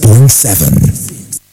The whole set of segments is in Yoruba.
105.7.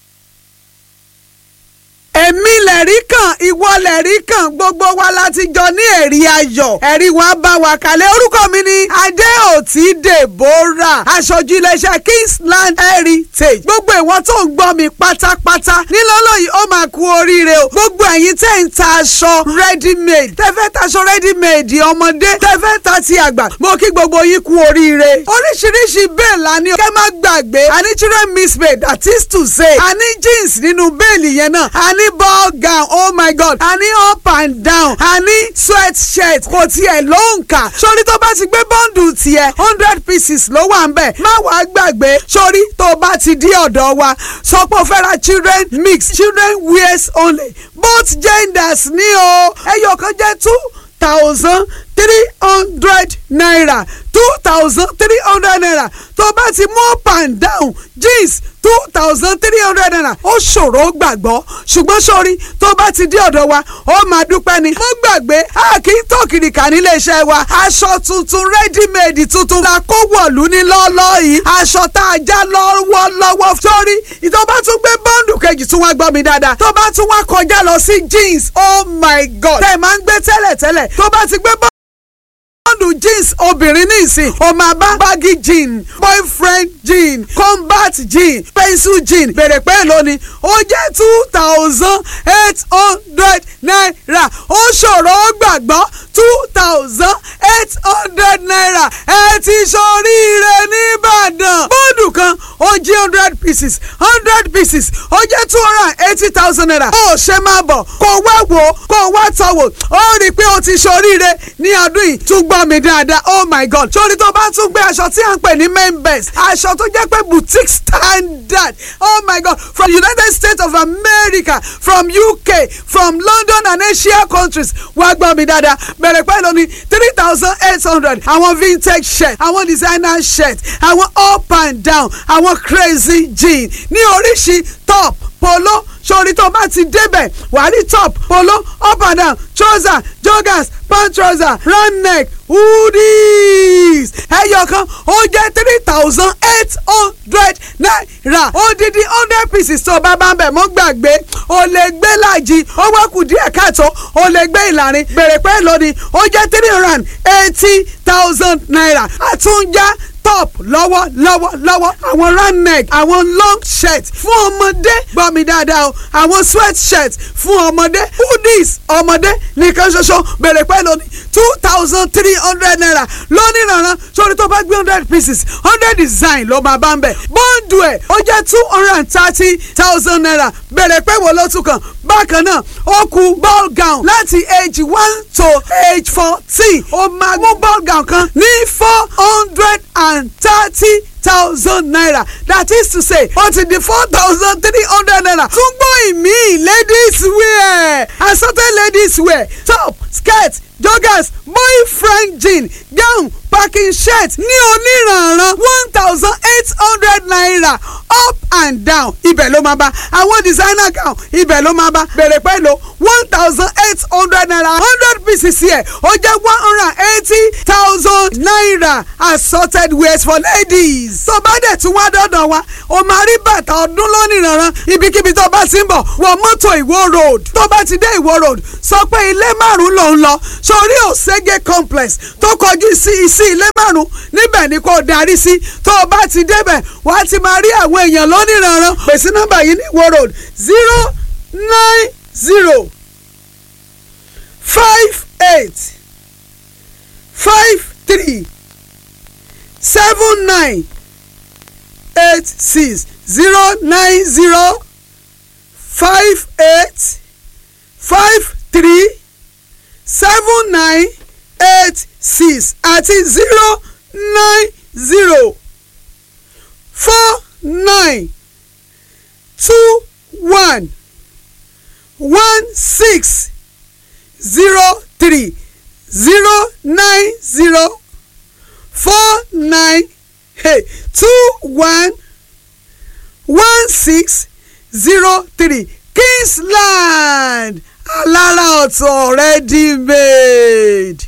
èmi lẹ̀rí kan ìwọ lẹ̀rí kan gbogbo wa láti jọ ní ẹ̀rí ayọ̀ ẹ̀rí wa bá wa kalẹ̀ orúkọ mi ni adéòtí deborah aṣojú iléeṣẹ́ kingsland heritage gbogbo ìwọ tó ń gbọ́ mi pátápátá nílọ́lọ́ yìí ó máa kú oríire o gbogbo ẹ̀yin tẹ́ ń ta aṣọ ready made tẹ́fẹ́ taṣọ ready made ọmọdé tẹ́fẹ́ ta ti àgbà mo kí gbogbo yín kú oríire oríṣiríṣi bẹ́ẹ̀ la ní kẹ́ má gbàgbé àní children mismade that is to say àní jeans nínú bẹ́ẹ̀lì yẹn náà àní ball gown oh my god a ní up and down a ní sweat shirt kò tiẹ̀ ló ń kà sórí tó bá ti gbé bọ́ǹdù tiẹ̀ hundred pieces ló wà ń bẹ̀ má wàá gbàgbé sórí tó bá ti dí ọ̀dọ̀ wa sọ pé o fẹ́ ra children mix children wears only both genders ní o ẹyọ kan jẹ́ two thousand three hundred naira two thousand three hundred naira tó bá ti mú up and down jeans two thousand three hundred naira ó ṣòro gbàgbọ́ ṣùgbọ́n sórí tó bá ti dé ọ̀dọ̀ wa ó máa dúpẹ́ ni. mo gbàgbé a kì í tó kìrìkà nílé iṣẹ́ wa aṣọ tuntun ready-made tuntun la kó wọ̀lú ní lọ́ọ́lọ́ yìí aṣọ tá a já lọ́wọ́lọ́wọ́ sórí tó bá tún gbé bọ́ǹdù kejì tún wá gbọ́ mi dáadáa tó bá tún wá kọjá lọ sí jeans oh my god tẹ̀ máa ń gbé tẹ́lẹ̀tẹ́lẹ̀ tó bá ti gbé bọ́ǹdù bọ́ọ̀dù jeans obìnrin nísìn o máa bá baggy jean boyfriend jean combat jean pencil jean bèrè pé lónìí ó jẹ́ two thousand eight hundred naira ó ṣòro ó gbàgbọ́ two thousand eight hundred naira ẹ ti ṣoríire nìbàdàn bọ́ọ̀dù kan ó jẹ́ hundred pieces hundred pieces ó jẹ́ two hundred and eighty thousand naira ó ṣe máa bọ̀ kó wá wò kó wá tọ̀ wò ó rí i pé ó ti ṣoríire ní ọdún yìí tún gbọ́ mi dáadáa oh my god sórí tó bá tún gbé aṣọ tí à ń pè ní main best aṣọ tó jẹ́ pé boutique standard oh my god from united states of america from uk from london and asia countries wá gbọ́ mi dáadáa bẹ̀rẹ̀ pẹ̀lú ní three thousand eight hundred àwọn vintage shirt àwọn designer shirt àwọn up and down àwọn crazy jean ní oríṣi top polo sórí tó bá ti débẹ̀ wàá rí top polo up and down trouser joggers pant trouser round neck hoodies ẹyọ kan ó jẹ́ three thousand eight hundred naira odidi hundred pieces tó bá bá ń bẹ̀ mọ́ gbàgbé o lè gbé láàjì ó wá kù díẹ̀ káàtó o lè gbé ìlàrin bèrè pé lónìí ó jẹ́ three hundred and eighty thousand naira àtúnjá top lọ́wọ́ lọ́wọ́ lọ́wọ́ àwọn round neck àwọn long shirt fún ọmọdé gbọ́ mi dáadáa o àwọn sweat shirt fún ọmọdé hoodies ọmọdé nìkan ṣoṣo bèrè pẹ́ lónìí two thousand three hundred naira lónìí rànran sórí tó bá gbé hundred pieces hundred design ló máa bá ń bẹ̀ bọ́ǹdù ẹ̀ ó jẹ́ two hundred and thirty thousand naira bèrè pẹ́ wo ló tún kàn bákan náà ó kù ball gown láti age one to age fourteen ó máa mú ball gown kan ní four hundred and and thirty thousand naira that is to say ó ti di four thousand three hundred naira tún gbọ́ ìmí ladies wear assorted ladies wear top skirt joggers boyfriend jean gown packing shirt ní oníranran one thousand eight hundred naira up and down ibẹ̀ ló máa bá àwọn designer gown ibẹ̀ ló máa bá bẹ̀rẹ̀ pẹ̀lú one thousand eight hundred naira hundred pieces yẹ ó jẹ́ one hundred and eighty thousand naira assorted wears for ladies. tó bá dẹ̀ tún wá dọ́dọ̀ wa o máa rí bàtà ọdún lónìranran ibikíbi tó bá ti ń bọ̀ wọ mọ́tò ìwó road tó bá ti dé ìwó road sọ pé ilé márùn-ún ló ń lọ sórí òṣègé complex tó kọjú sí sí ilé márùn-ún níbẹ̀ ni kò darí sí tó o bá ti débẹ̀ wàá ti máa rí àwọn èèyàn lónìranran pèsè nọ́mbà yìí ní ìwó road zero nine zero five eight five three seven nine eight six zero nine zero five eight five three seven nine eight six àti zero nine zero four nine two one one six zero three zero nine zero four nine hey, two one one six zero three Kingsland alára ọ̀tọ̀ ready made.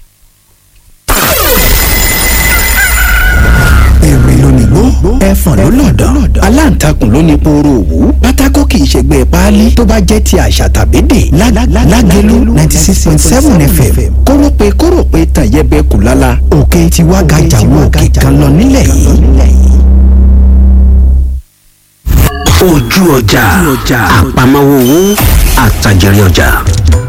èrè lónìí gbó ẹ̀fọn ló lọ̀dọ̀ aláǹtakùn ló ní pooro òwú pátákó kì í ṣègbè páálí tó bá jẹ́ ti àṣà tàbí dè lágẹ̀lú ninety six point seven fm kórópè kórópè tàn yẹbẹ kù lálá òkè tiwa gàjà wo òkè kan lọ nílẹ̀ yìí. ojú ọjà àpamọ́wọ́ owó àtàjẹrẹ ọjà.